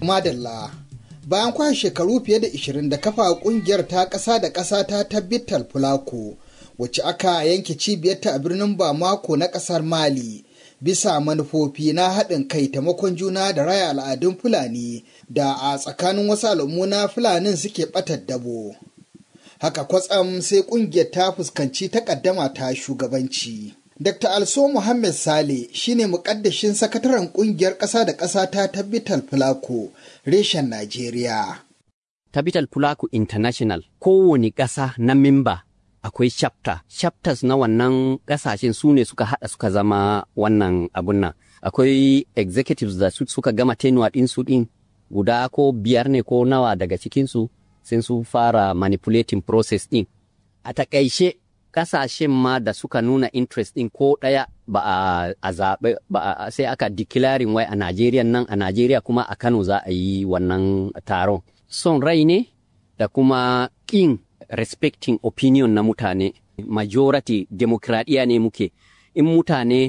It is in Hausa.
Madalla. Bayan kwashe shekaru fiye da 20 da kafa kungiyar ta ƙasa da ƙasa ta tabbital Fulako, wacce aka yanke cibiyarta a birnin Bamako na ƙasar Mali. Bisa manufofi na haɗin kai taimakon juna da raya al'adun Fulani da a tsakanin wasu al'ummu na Fulanin suke ɓatar dabo. Haka kwatsam sai ƙungiyar ta fuskanci takaddama ta shugabanci. Dr. Also Muhammad Sale shine mukaddashin sakataren kungiyar ƙasa da ƙasa ta Tabbital Fulako reshen Najeriya. Tabbital Fulako International kowane ƙasa na mimba akwai chapter. Chapters na wannan ƙasashen su ne suka haɗa suka zama wannan abun nan. Akwai executives da suka gama tenuwa ɗinsu ɗin guda ko biyar ne ko nawa daga cikinsu sai su fara manipulating process ɗin. A taƙaice kasashen ma da suka nuna interest ɗin ko ɗaya ba a zaɓe ba sai aka declaring wai a Najeriya nan a Najeriya kuma a Kano za a yi wannan taron. Son rai ne da kuma ƙin respecting opinion na mutane. Majority demokradiyya ne muke. In mutane